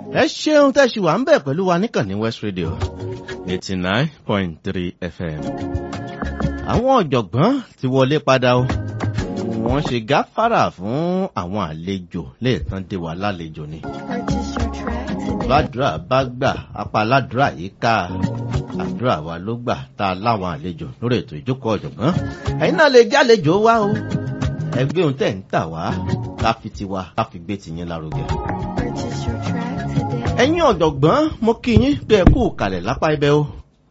ẹ ṣeun tẹ́ ṣì wà ń bẹ̀ pẹ̀lú wa níkànnì West Radio eighty nine point three FM. àwọn ọ̀jọ̀gbọ́n ti wọlé padà o wọ́n ṣe gáfárà fún àwọn àlejò léètàn dé wa lálejò ni. Purchase your track today. bàdúrà bá gbà apá aládùúrà yìí ká àdúrà wa ló gbà tá a láwọn àlejò lórí ètò ìjókòó ọ̀jọ̀gbọ́n ẹ̀yin náà lè jálejò wá o ẹgbẹ́ ohun tẹ̀ ń tà wá ká fi tiwa ká fi gbé tìyín lárugẹ. Purchase your track today. ẹ̀yin ọ̀jọ̀gbọ́n mo kí yín bí ẹ kú kalẹ̀ lápá ibẹ̀ o.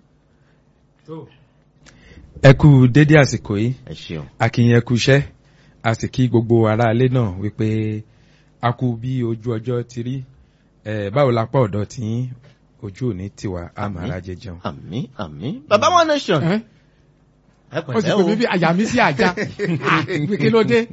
ẹ kú dédé àsìkò yìí ẹ ṣeun. akínyẹn kú iṣẹ́ a sì kí gbogbo aráalé náà wípé a kú bí ojú ọjọ́ ti rí ẹ báwo lápá ọ̀dọ̀ tí yín ojú òní tiwa a máa ra jẹjẹun. àmín àmín baba one nation Ẹ́, ẹ ó sì pẹ̀lẹ́ pè o mí bí àyà mi sí àjà Ah, kí ló dé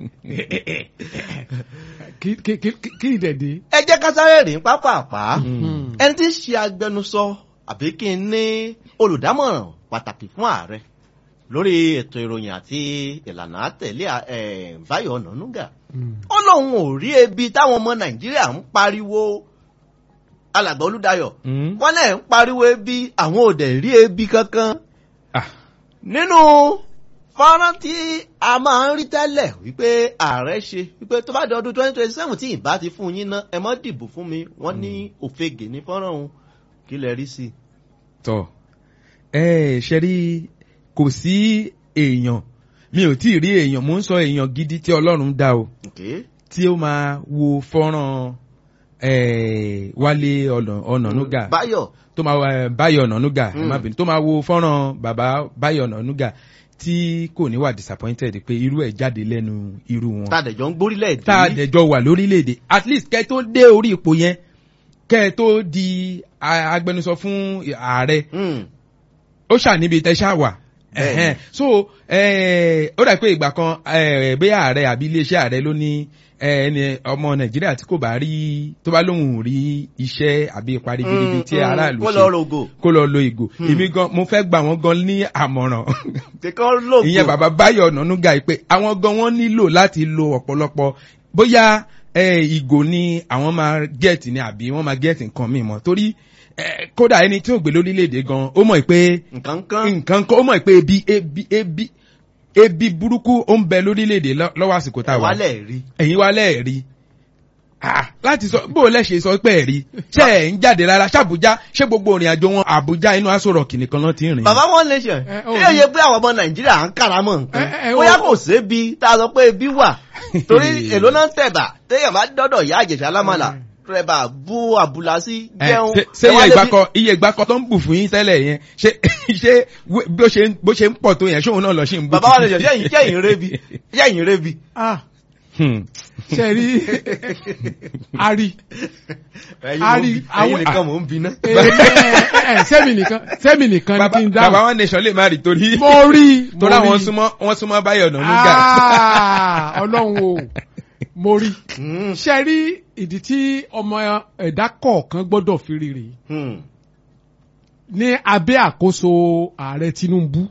Kí- kí- kí- kí- kí ìdẹ̀dẹ̀. ẹ jẹ́ ká sáré rìn pápápá Hmm. ẹni tí ń ṣe agbẹnusọ àbí kí n ní olùdámọ̀ràn pàtàkì fún ààrẹ lórí ètò ìròyìn àti ìlànà àtẹ̀lé ẹ̀ Báyọ̀ Ọ̀nànúgà Hmm. ó lóun ò rí ebi táwọn ọmọ Nàìjíríà ń pariwo alàgbà Olúdáyọ̀ Mm. wọ́n náà ń pariwo ebi àwọn ò dẹ̀ rí ebi kankan Ah, nínú fọ́nrán tí a máa ń rí tẹ́lẹ̀ wípé ààrẹ ṣe wípé tó bá di ọdún twenty twenty seven tí ìbá ti fún yín ná ẹ mọ́ dìbò fún mi wọ́n ní òfegè ní fọ́nrán òun kí lẹ rí sí i. tọ ẹ ṣe rí kò sí èèyàn mi ò tí ì rí èèyàn mò ń sọ èèyàn gidi tí Ọlọ́run dá o Okay. tí ó máa wo fọ́nrán eh, Wálé Ọ̀nà- Ọ̀nànúgà Báyọ̀ tó máa wá Báyọ̀ Ọ̀nànúgà ẹ Mm. má bínú tó máa wo fọ́nrán bàbá Báyọ̀ Ọ̀nànúgà tí kò ní wà disappointed pé irú ẹ̀ jáde lẹ́nu irú wọn tàdẹ̀jọ́ ń gbórílẹ̀ èdè tá a dẹ̀jọ wà lórílẹ̀‐èdè at least kẹ́ ẹ tó dé orí ipò yẹn kẹ́ ẹ tó di a- agbẹnusọ fún ààrẹ Mm. ó ṣàníbi tẹ́ ṣá wà Bẹ́ẹ̀ni. Ẹ̀hẹ́n. so eh, ó dà pé ìgbà kan eh, bóyá ààrẹ àbí iléeṣẹ́ ààrẹ ló ní eh, ẹni ọmọ nàìjíríà tí kò bá rí tó bá lóhùn rí iṣẹ́ àbí ipa ribiribi tí Mm, aráàlú kó ṣe lọ rògò kó lọ lo ìgò Hmm. èmi gan mo fẹ́ gbà wọ́n gan ní àmọ̀ràn kíkọ́ lògò ìyẹn bàbá Báyọ̀ Ọ̀nànúgà yìí pé àwọn gan wọ́n nílò láti lo ọ̀pọ̀lọpọ̀ bóyá eh, ìgò ni àwọn máa gẹ̀ẹ́tì ni àbí wọ́n máa gẹ̀ẹ́tì nǹkan míì mọ́ torí eh, kódà ẹni tí ò gbé lórílẹ̀‐èdè gan ó mọ̀ pé nǹkan kan nǹkan kan ó mọ̀ pé ebi ebi ebi ebi burúkú ó ń bẹ lórílẹ̀‐èdè lọ́- lọ́wọ́ àsìkò tá a wà wálẹ̀ rí ẹ̀yin wa lẹ́ẹ̀rí Ah, láti sọ bó o lẹ́sẹ̀ sọ pé ẹ̀rí ṣé ẹ̀ ń jáde rárá ṣàbújá ṣé gbogbo òrìn àjò wọn àbújá inú aṣọ rọ̀kì nìkan lọ́ ti ń rìn. bàbá one nation Ẹ, ó yóò rí. yẹ pé àwọn ọmọ Nàìjíríà ń káramọ̀ nǹkan Ẹ, ẹ, ó- bóyá kò sébi tá a sọ pé ebi wà torí èló náà ń tẹ̀bà téèyàn bá dọ́dọ̀ ìyá àjẹsà lámàlà tẹ̀bà bú àbúlà sí Ẹ, jẹun ṣé- ṣé ẹ wá iye ìgbà débi- kan iye ìgbà kan tó ń bù fún yín tẹ́lẹ̀ yẹn ṣé ṣé wé- bó ṣe ń- bó ṣe ń pọ̀ tó yẹn ṣóun náà lọ ṣe ń bù. bàbá wa lè jẹ yẹ́yìn yẹ́yìn rebi yẹ́yìn rebi. Ah, Hmm. ṣe rí ari ẹ̀yin A mò ń rí bi- àwọn- ẹ̀yin nìkan mò ń bi ná. sẹ́mi nìkan sẹ́mi nìkan ni bàbá kí n bàbá dáhùn wọn nation lè má rí torí mo rí mo torí àwọn rí. súnmọ́ wọn súnmọ́ Báyọ̀ Ọ̀nànúgà. Ah, ọlọ́run o mo rí Hmm, ṣe rí ìdí tí ọmọ ẹ̀dá kọ̀ọ̀kan gbọ́dọ̀ fi rírì hmm, ní abẹ́ àkóso ààrẹ Tinubu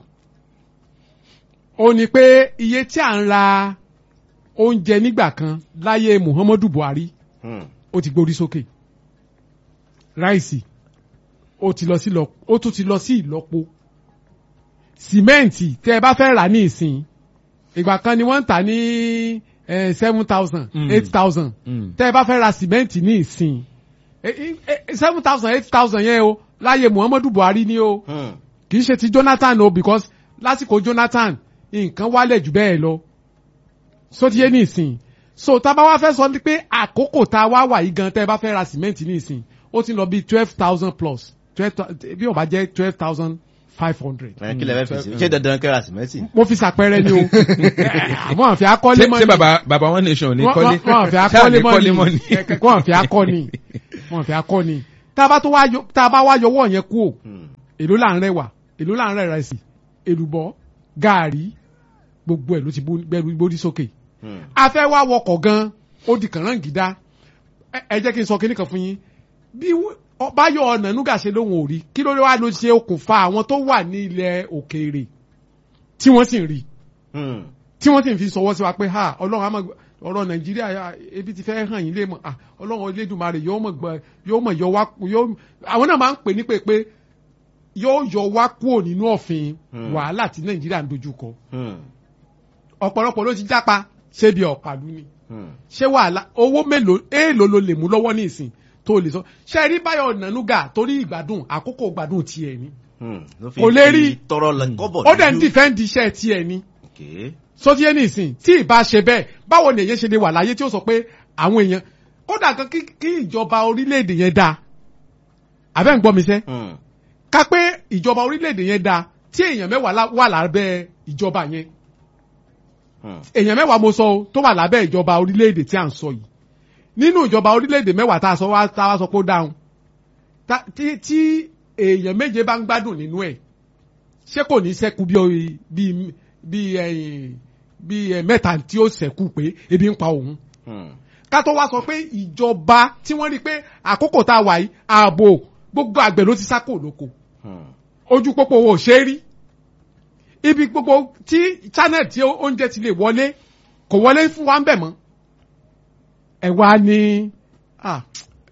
ó ní pé iye tí à ń ra oúnjẹ nígbà kan láyé Muhammadu Buhari hmm. ó ti gbórí sókè ráìsì ó ti lọ sí lọ ó tún ti lọ sí ìlọ́po sìmẹ́ǹtì tẹ́ ẹ bá fẹ́ rà ní ìsìn ìgbà kan ni wọ́n ń tà ní seven thousand Mm. eight thousand Mm. tẹ́ ẹ bá fẹ́ ra sìmẹ́ǹtì ní ìsìn seven thousand eight thousand yẹn o láyé Muhammadu Buhari ni o Hmm. kì í ṣe ti Jonathan o because lásìkò Jonathan nǹkan wálẹ̀ jù bẹ́ẹ̀ lọ sótíyé ní ìsìn so tá a bá wá fẹ́ sọ ni pé àkókò tá a wá wà yìí gan tẹ́ ẹ bá fẹ́ ra sìmẹ́ǹtì ní ìsìn ó ti lọ bí twelve thousand plus twelve bí ó bá jẹ́ twelve thousand five hundred. Ẹ, kí lẹ fẹ́ fi sí ṣé dandan kẹ́ra sìmẹ́ntì. mo fi ṣàpẹẹrẹ ni o àwọn àfi akọ́lé ṣé mọ́ ṣé bàbá bàbá wọn nation ní kọ́lé wọ́n àfi Ṣáà akọ́lé ní mọ́ kọ́lé mọ́ ni ni. wọ́n àfi akọ́ni wọ́n àfi akọ́ni tá a bá tó wá yọ tá a bá wá yọwọ́ yẹn kú o Hmm. èló là ń rẹwà èló là ń rẹ ìrẹsì èlùbọ́ gàárì gbogbo ẹ̀ ló ti gbẹrù gbórí sókè Hmm. a fẹ́ wá wọkọ̀ gan ó di kànáńgídá ẹ ẹ jẹ́ kí n sọ kíní kan fún yín bí wọ́n- ọ- Báyọ̀ Ọ̀nànúgà ṣe lóhun ò rí kí ló wá ló ṣe okùnfà àwọn tó wà ní ilẹ̀ òkèèrè tí wọ́n sì ń rí Hmm. tí wọ́n sì ń fi sọwọ́ sí wa pé ha ọlọ́run á máa ọ̀rọ̀ nàìjíríà ah, ebi ti fẹ́ hàn yín lé mọ̀ ah, ọlọ́run elédùnmarè yóò mọ̀ gbọ́ yóò mọ̀ yọ wá yóò àwọn náà máa ń pè ní pé pé yóò yọ wá kúrò nínú ọ̀fìn Hmm. wàhálà tí nàìjíríà ń dojú kọ Hmm. ọ̀pọ̀lọpọ̀ ló ti jápa ṣé bí ọ̀pàlú ni Hmm. ṣé wàhálà owó mélòó èèlò ló lè mú lọ́wọ́ ní ìsìn tó lè sọ ṣe rí báyọ̀ nànúgà torí ìgbádùn àkókò ìgbádùn tiẹ̀ ni Hmm. Ló fi Kò lè fi rí. tọrọ lẹ kọ́bọ̀ ó dẹ̀ ń lójú. dìfẹ́ǹdì iṣẹ́ tiẹ̀ ni Okay. sọtí ẹni ìsìn tí ìbá ṣe bẹ́ẹ̀ báwo ni èyàn ṣe lè wà láyé tí ó sọ pé àwọn èèyàn kódà kan kí kí ìjọba orílẹ̀-èdè yẹn dáa àbẹ́ ń gbọ́ mi sẹ́ Hmm. ká pé ìjọba orílẹ̀-èdè yẹn dáa tí èèyàn mẹ́wàá lá- wà lábẹ́ ìjọba yẹn Hmm. èèyàn mẹ́wàá mo sọ o tó wà lábẹ́ ìjọba orílẹ̀-èdè tí à ń sọ yìí nínú ìjọba orílẹ̀-èdè mẹ́wàá tá a sọ wá tá a wá sọ pé ó dáhùn tá- tí tí èèyàn méje bá ń gbádùn nínú ẹ̀ ṣé kò ní ṣẹ́kù bí oy- bí bí ẹ̀yìn bí ẹ̀ mẹ́ta tí ó ṣẹ́kù pé ebi ń pa òun Hmm. ká tó wá sọ pé ìjọba tí wọ́n rí i pé àkókò tá a wà yìí ààbò gbogbo àgbẹ̀ ló ti sá kò lóko Hmm. ojú pópó wo ò ṣe é rí ibi gbogbo tí channel tí oúnjẹ ti lè wọlé kò wọlé fún wa ń bẹ̀ mọ́ ẹ wá ní ah,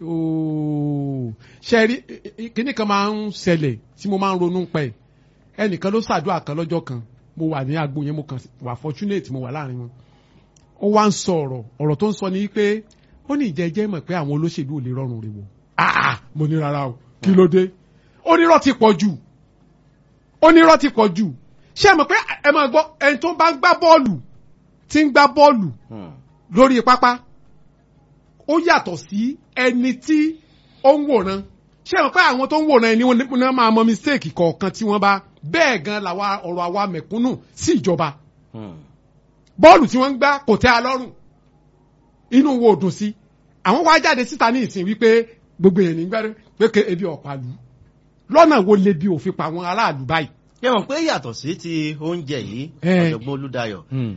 ooo, ṣe rí kíní kan máa ń ṣẹlẹ̀ tí mo máa ń ronú pẹ̀ ẹnìkan ló ṣàdúrà kan lọ́jọ́ kan mo wà ní agbo yẹn mo kàn wà fortunate mo wà láàrin wọn ó wá ń sọ ọ̀rọ̀ ọ̀rọ̀ tó ń sọ ni pé ó ní ìjẹ́jẹ́ mọ̀ pé àwọn olóṣèlú ò lè rọrùn rẹ̀ wọ̀ ah mo ní rárá o kí ló dé onírọ́ ti pọ̀ jù onírọ́ ti pọ̀ jù ṣé ẹ mọ̀ pé ẹ máa gbọ́ ẹni tó bá ń gbá bọ́ọ̀lù tí ń gbá bọ́ọ̀lù Hmm. lórí pápá ó yàtọ̀ sí ẹni tí ó ń wòran ṣé ẹ mọ̀ pé àwọn tó ń wòran ẹni wọn máa mọ mistake kọ̀ọ̀kan tí wọ́n bá bẹ́ẹ̀ gan làwa ọ̀rọ̀ àwa mẹ̀kúnnù sí ìjọba Hmm. bọ́ọ̀lù tí wọ́n ń gbá kò tẹ́ a lọ́rùn inú wo dùn sí àwọn wá jáde síta ní ìsìn wípé gbogbo èèyàn nígbà pé ké ebi ọ̀pàlù lọ́nà wo lè bi òfin pa àwọn aráàlú báyìí. Ṣé mọ̀ pé yàtọ̀ sí ti oúnjẹ yìí Eh. ọ̀jọ̀gbọ́n Olúdayọ̀ Hmm.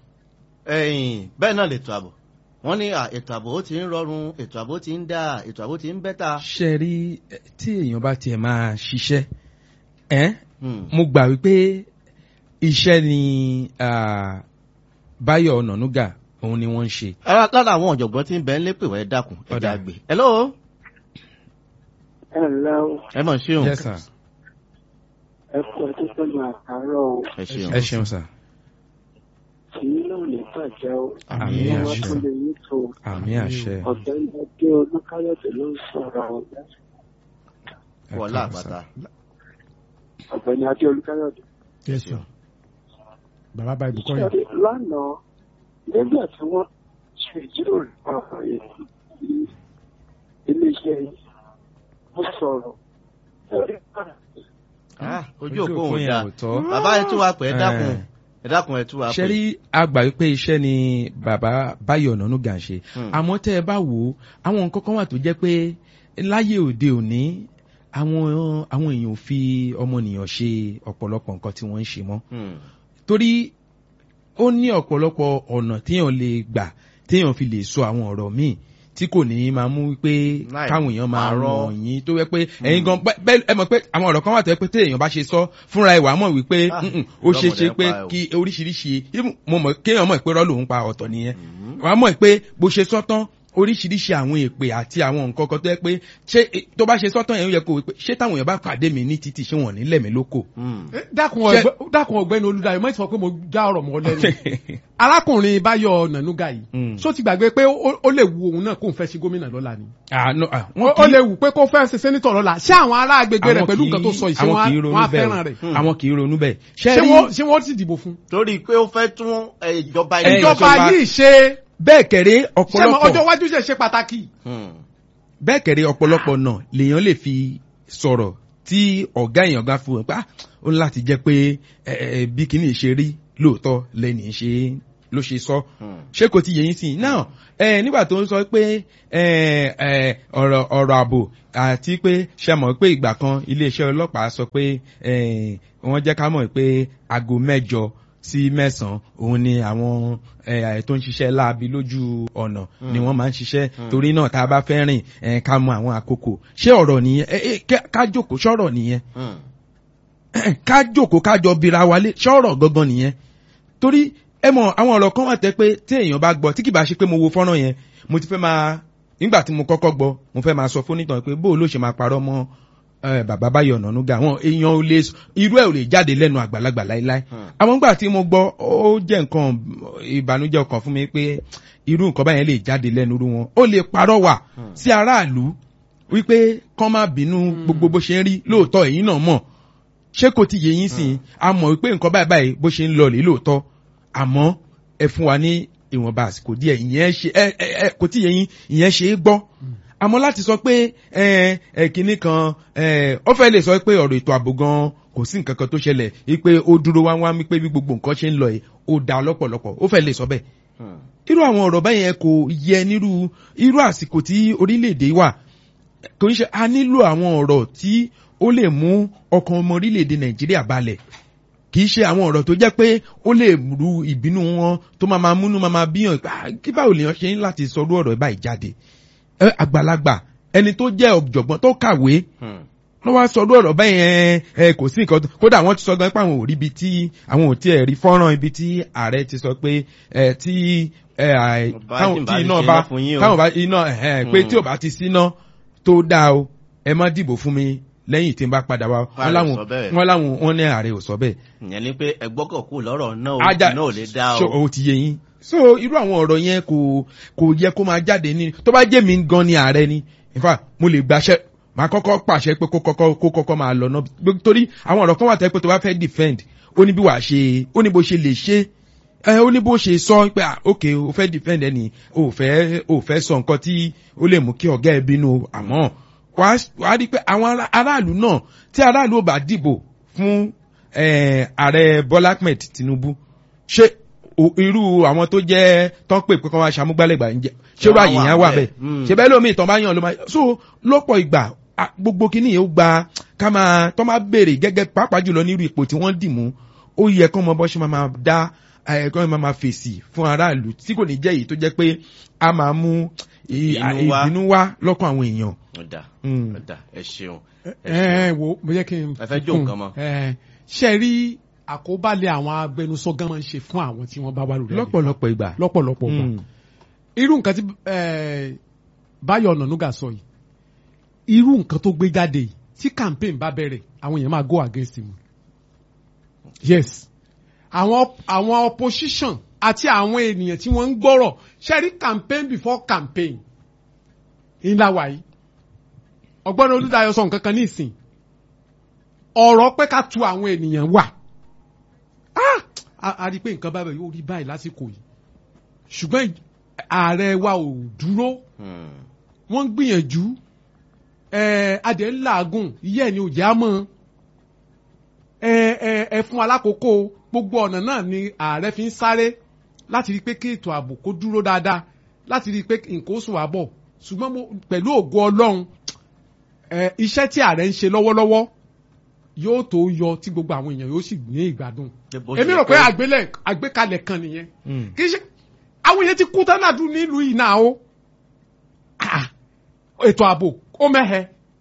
ẹ̀yìn bẹ́ẹ̀ náà lètò ààbò wọ́n ní à, ètò ààbò ó ti ń rọrùn ètò ààbò ti ń dá ètò ààbò ti ń bẹ́ta. ṣe rí eh, tí èèyàn bá tiẹ̀ máa ṣiṣẹ́ ẹ́ Hmm. mo gbà wípé iṣẹ́ ni ah, Báyọ̀ Ọ̀nànúgà òun ni wọ́n ń ṣe. Ara- lára àwọn ọ̀jọ̀gbọ́n tí ń bẹ ń lépè wẹ́ dákun ẹja Ọ̀dà. gbé. hello Hello, ẹ mọ̀ ṣeun yes sir ẹ kú ọdún pẹ̀lú àkàrọ̀ o. ẹ ṣeun ẹ ṣeun sir Kì í náà lè bàjẹ́ o. àmì Àmín, Wọ́n àṣẹ tún lè yí tó. àmì àṣẹ Ọ̀gbẹ́ni Adé Olúkáyọ̀dé ló ń sọ̀rọ̀ o. Ẹ wọlá káàbọ̀, sir. àpáta. Ọ̀gbẹ́ni Adé Olúkáyọ̀dé. yes sir bàbá bá ibùkọ́ yẹn. Ṣé lánàá nígbà tí wọ́n ṣe ìjíròrò ọ̀rọ̀ yìí ní iléeṣẹ́ yìí, mo sọ̀rọ̀. Ẹ̀rí padà Ah, ojú Ojú òpó òpó òun yẹn dá ò tọ́. bàbá ẹ tú wa pè é dákun Eh. ẹ dákun ẹ tú wa pè. ṣe rí àgbà wípé iṣẹ́ ni bàbá Báyọ̀ Ọ̀nànúgà ń ṣe Hmm. àmọ́ tẹ́ ẹ bá wò ó àwọn nǹkan kan wà tó jẹ́ pé láyé òde òní àwọn àwọn èèyàn ò fi ọmọnìyàn ṣe ọ̀pọ̀lọpọ̀ nǹkan tí wọ́n ń ṣe mọ́ Hmm. torí ó ní ọ̀pọ̀lọpọ̀ ọ̀nà téèyàn lè gbà téèyàn fi lè sọ àwọn ọ̀rọ̀ míì tí kò ní máa mú wípé Láì káwọn èèyàn máa parọ́. ràn yín tó wẹ́ pé ẹ̀yin gan bẹ́- bẹ́- ẹ mọ̀ pé àwọn ọ̀rọ̀ kan wà tó yẹ pé téèyàn bá ṣe sọ fúnra ẹ̀ wà á mọ̀ wípé Ah, "Mm-mm, ó ṣe é ṣe ìrọ́mọdé pé pa ẹ̀ o." kí oríṣiríṣi even mo mọ̀ kéèyàn mọ̀ pé rọ́ lòun pa ọ̀tọ̀ nìyẹn Hmm. wà á mọ̀ pé bó ṣe sọ tán oríṣiríṣi àwọn èpè àti àwọn nǹkan kan tó yẹ pé ṣé tó bá ṣe sọ́tàn yẹn ó yẹ kó wípé ṣé táwọn èèyàn bá pàdé mi ní títì ṣé wọn ò ní lẹ̀mí lóko. Hmm. Eh, dákun Ṣé- ọ̀gbẹ́- dákun ọ̀gbẹ́ni Olúdáyọ̀ mọ̀ sọ pé mo já ọ̀rọ̀ mọ́ lẹ́nu arákùnrin Báyọ̀ Ọ̀nànúgà yìí Mm. ṣó ti gbàgbé pé ó ó lè wu òun náà kó n fẹ́ ṣe gómìnà lọ́la ni Ah, no, ah, ó wọn ó kì í- lè wù pé kó fẹ́ ṣe sẹ́nitọ̀ lọ́la ṣé àwọn ará agbègbè rẹ̀ àwọn pẹ̀lú kì í- nǹkan tó sọ ìṣe àwọn kì í wọn ronú á bẹ́ẹ̀ fẹ́ràn o. rẹ̀ àwọn kì í ronú bẹ́ẹ̀. ṣé ṣé rí wọ́n ṣé wọ́n ti dìbò fún. torí pé ó fẹ́ tún eh, ìjọba Eh, ilé ìjọba ìjọba- yìí ṣe bẹ́ẹ̀ kẹ̀rẹ́ ṣé mo ọjọ́ ọ̀pọ̀lọpọ̀ iwájú ṣe ṣe pàtàkì. Hmm. bẹ́ẹ̀ kẹ̀rẹ́ ọ̀pọ̀lọpọ̀ náà lèèyàn lè fi sọ̀rọ̀ tí ọ̀gá èèyàn gá fún wọn pé ah, ó ní láti jẹ́ pé eh, eh, bí kìíní ṣe rí lóòótọ́ lẹ́ni ṣe ló ṣe sọ Hmm. ṣé kò ti yẹ yín sí i náà ẹ nígbà tó ń sọ pé ẹ ẹ ọ̀rọ̀ ọ̀rọ̀ ààbò àti pé ṣe mọ̀ pé ìgbà kan iléeṣẹ́ ọlọ́pàá sọ pé ẹ wọ́n jẹ́ ká mọ̀ pé aago mẹ́jọ sí mẹ́sàn-án òun ni àwọn ẹ tó ń ṣiṣẹ́ láabi lójú ọ̀nà ni wọ́n máa ń ṣiṣẹ́ torí náà tá a bá fẹ́ rìn ẹ ká mọ àwọn àkókò ṣé ọ̀rọ̀ nìyẹn ẹ ẹ ká- ká jókòó ṣọ̀rọ̀ nìyẹn Hmm. ká jókòó ká jọ bira wa lé ṣọ́rọ̀ gangan nìyẹn torí ẹ mọ̀ àwọn ọ̀rọ̀ kan wà tẹ́ pé tí èèyàn bá gbọ́ tí kì bá ṣe pé mo wo fọ́nrán yẹn mo ti fẹ́ máa nígbà tí mo kọ́kọ́ gbọ́ mo fẹ́ máa sọ fún nìtàn pé bó ló ṣe máa parọ́ mọ́ eh, bàbá Báyọ̀ Ọ̀nànúgà àwọn èèyàn ò lè irú ẹ̀ ò lè jáde lẹ́nu àgbàlagbà láíláí àwọn nígbà tí mo gbọ́ ó jẹ́ nǹkan ìbànújẹ́ ọkàn fún mi pé irú nǹkan báyẹn lè jáde lẹ́nu irú wọn ó lè parọ́ wà sí aráàlú wípé kán má bínú gbogbo bó ṣe ń rí lóòótọ́ èyí náà mọ̀ ṣé kò ti yé yín sìn a mọ̀ wípé nǹkan báyìí báyìí bó ṣe ń lọ lè lóòótọ́ àmọ́ ẹ fún wa ní ìwọ̀nba àsìkò díẹ̀ ìyẹn ṣe ẹ ẹ ẹ kò tí yé yín ìyẹn ṣe é gbọ́ àmọ́ láti sọ pé ẹ ẹ kìíní kan ẹ ó fẹ́ lè sọ pé ọ̀rọ̀ ètò ààbò gan kò sí nǹkan kan tó ṣẹlẹ̀ wípé ó dúró wá wá wípé bí gbogbo nǹkan ṣe ń lọ yìí ó dáa lọ́pọ̀lọpọ̀ ó fẹ́ lè sọ bẹ́ẹ̀ irú àwọn ọ̀rọ̀ báyẹn kò yẹ nírú irú àsìkò tí orílẹ̀-èdè wà kò ń ṣe a nílò àwọn ọ̀rọ̀ tí ó lè mú ọkàn ọmọ orílẹ̀-èdè nàìjíríà balẹ̀ kì í ṣe àwọn ọ̀rọ̀ tó jẹ́ pé ó lè ru ìbínú wọn tó máa máa múnú máa máa bíyàn "Ah, kí báwo lèèyàn ṣe ń láti sọrú ọ̀rọ̀ báyìí jáde Ẹ, àgbàlagbà ẹni tó jẹ́ ọ̀jọ̀gbọ́n tó kàwé ló wá sọrú ọ̀rọ̀ báyìí ẹ ẹ kò sí nǹkan tó- kódà wọ́n ti sọ gan pé àwọn ò rí ibi tí àwọn ò tiẹ̀ rí fọ́nrán ibi tí ààrẹ ti sọ pé ẹ tí ẹ àì- Ọba táwọn tí ń tí bá iná ti bá ṣe iná fún yín o. táwọn bá iná ẹ pé tí ò Hmm. bá ti síná tó dáa o ẹ má dìbò fún mi lẹ́yìn tí n bá padà wá Ààrẹ wọ́n ò láwọn sọ bẹ́ẹ̀. wọ́n láwọn wọ́n ní ààrẹ ò sọ bẹ́ẹ̀ ìyẹn ni pé ẹgbọ́kọ̀ kù lọ́rọ̀ náà ó ajá náà ò lè dá so o. o ti yé yín so irú àwọn ọ̀rọ̀ yẹn kò kò yẹ kó máa jáde ní tó bá jẹ́ mi gan ni ààrẹ ni in fact mo lè gbaṣẹ́ màá kọ́kọ́ pàṣẹ pé kó kọ́kọ́ kó kọ́kọ́ máa lọ náà Gbé- torí àwọn ọ̀rọ̀ kan wà tẹ́ pé tó bá fẹ́ defend ó ní bí wàá ṣe ó ní bó ṣe lè ṣe ẹ ó ní bó ṣe sọ pé ah ok o fẹ́ defend ẹni o fẹ́ o fẹ́ sọ nǹkan tí ó lè mú kí ọ̀gá ẹ bínú o. àmọ́ wàá wàá rí i pé àwọn ará- aráàlú náà tí aráàlú ò bá dìbò fún eh, ààrẹ Bọ́lá Ahmed Tinubu ṣé o- irú àwọn tó jẹ́ tán pè pé kán wá ṣàmúgbálẹ́gbà ń jẹ́ ṣé irú Wọ́n àyè wà yẹn wà bẹ́ẹ̀. bẹ́ẹ̀ Mm. ṣe bẹ́ẹ̀ lómi ìtàn bá yàn ló máa so lọ́pọ̀ ìgbà a- gbogbo kìíní yẹn ó gba ká máa tán máa béèrè gẹ́gẹ́ pàápàá jùlọ nírú ipò tí wọ́n dì mú ó yẹ kán mọ bọ́ ṣe máa máa dá ẹ̀ kán máa máa fèsì fún aráàlú tí kò ní jẹ́ èyí tó jẹ́ pé a máa mú ì- Ìbínú wá. ìbínú wá lọ́kàn àwọn èèyàn. ọ̀dà Mm. ọ̀dà ẹ ṣeun. ẹ ẹ ṣeun. ẹ wo mo jẹ́ kí n. Ẹ fẹ́ jó kún. nǹkan mọ́. ẹ ṣe rí àkóbálẹ̀ àwọn agbẹnusọ gan máa ń ṣe fún àwọn tí wọ́n bá wà lórí àlefa. lọ́pọ̀lọpọ̀ ìgbà. lọ́pọ̀lọpọ̀ gbà Mm. irú nǹkan tí ẹ, Báyọ̀ Ọ̀nànúgà sọ yìí irú nǹkan tó gbé jáde yìí tí campaign bá bẹ̀rẹ̀ àwọn èèyàn máa go against him yes àwọn àwọn opposition àti àwọn ènìyàn tí wọ́n ń gbọ́rọ̀ ṣe rí campaign before campaign ńlá wa yìí ọgbọ́n Olúdáyọ̀ sọ nǹkan kan ní ìsìn ọ̀rọ̀ pé ká tu àwọn ènìyàn wà Ah! a a rí i pé nǹkan báyìí yóò rí báyìí lásìkò yìí ṣùgbọ́n ààrẹ wa ò dúró Hmm. wọ́n ń gbìyànjú ẹ adẹ̀ ń làágùn iye ẹ̀ ni ò já mọ́ ẹ ẹ ẹ fún alákòókò gbogbo ọ̀nà náà ni ààrẹ fi ń sáré láti rí i pé kí ètò ààbò kó dúró dáadáa láti rí i pé nǹkan ó sùn wá bọ̀ ṣùgbọ́n mo pẹ̀lú ògo ọlọ́run ẹ iṣẹ́ tí ààrẹ ń ṣe lọ́wọ́lọ́wọ́ yóò tó yọ tí gbogbo àwọn èèyàn yóò sì ní ìgbádùn Ṣé bó ṣe èmi rò pé kó- àgbélẹ̀ àgbékalẹ̀ kan nìyẹn Mm. kì í ṣe àwọn èèyàn ti kú tánàdù nílùú yìí náà o Ah, ètò ààbò ó mẹ́hẹ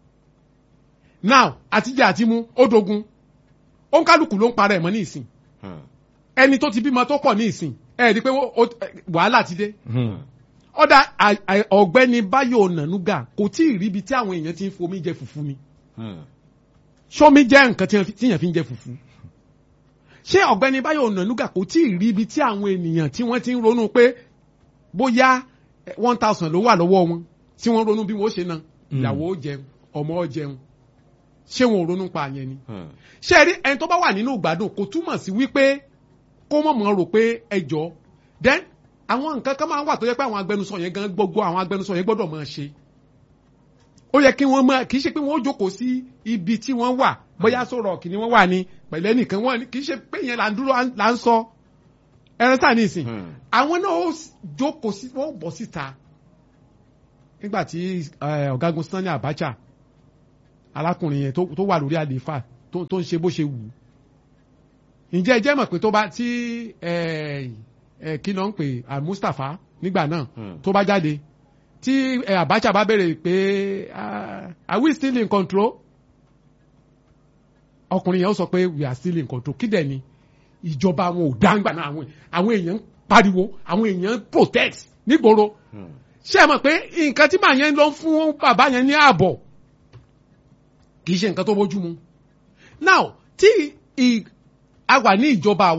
now àtijọ́ àti mú ó dogun òǹkálùkù ló ń para ẹ̀ mọ́ ní ìsìn Hmm. ẹni tó ti bímọ tó pọ̀ ní ìsìn ẹ̀ rí i pé ó- ó- wàhálà ti dé Mm. ọ̀dà à- à- ọ̀gbẹ́ni Báyọ̀ Ọ̀nànúgà kò tí ì rí ibi tí àwọn èèyàn ti ń fomi jẹ fùfú mi Hmm. sọmi jẹ́ nǹkan tí wọ́n fi- tíyàn fi ń jẹ fùfú ṣé ọ̀gbẹ́ni Báyọ̀ Ọ̀nànúgà kò tí ì rí ibi tí àwọn ènìyàn tí wọ́n ti ń ronú pé bóyá one thousand ló wà lọ́wọ́ wọn tí wọ́n ronú bí wọ́n ṣe na Mm. ìyàwó ó jẹun ọmọ ó jẹun ṣé wọn ò ronú pa àyẹn ni Hmm. ṣé ẹ rí ẹni tó bá wà nínú ìgbádùn kò túmọ̀ sí wípé kó mọ̀ mọ̀ rò pé ẹ jọ then àwọn nǹkan kan máa ń wà tó yẹ pé àwọn agbẹnusọ yẹn gan gbogbo àwọn agbẹnusọ yẹn gbọ́dọ̀ máa ṣe ó yẹ kí wọ́n máa kì í ṣe pé wọ́n ó jókòó sí ibi tí wọ́n wà bóyá sọ̀rọ̀ kì ni wọ́n wà ní pẹ̀lẹ́ nìkan wọ́n ní kì í ṣe pé yẹn là ń dúró là ń sọ ẹran sáà ní ìsìn Hmm. àwọn náà ó s- jókòó sí wọ́n ó bọ́ síta nígbà tí eh, ọ̀gágun Sani Abacha arákùnrin yẹn tó tó wà lórí àlééfà tó tó ń ṣe bó ṣe wù ú ǹjẹ́ ẹ jẹ́ mọ̀ pé tó bá tí eh, eh, kí ló ń pè ah, Mustapha nígbà náà Hmm. tó bá jáde tí eh, Abacha bá béèrè pé ah, are we still in control ọkùnrin yẹn ó sọ pé we are still in control kí dẹ̀ ni ìjọba wọn ò dáńgbà náà àwọn àwọn èèyàn ń pariwo àwọn èèyàn ń protest nígboro ṣé ẹ mọ̀ pé nǹkan tí màá yẹn lọ fún bàbá yẹn ní ààbọ̀ kì í ṣe nǹkan tó bójú mu now tí ì- a wà ní ìjọba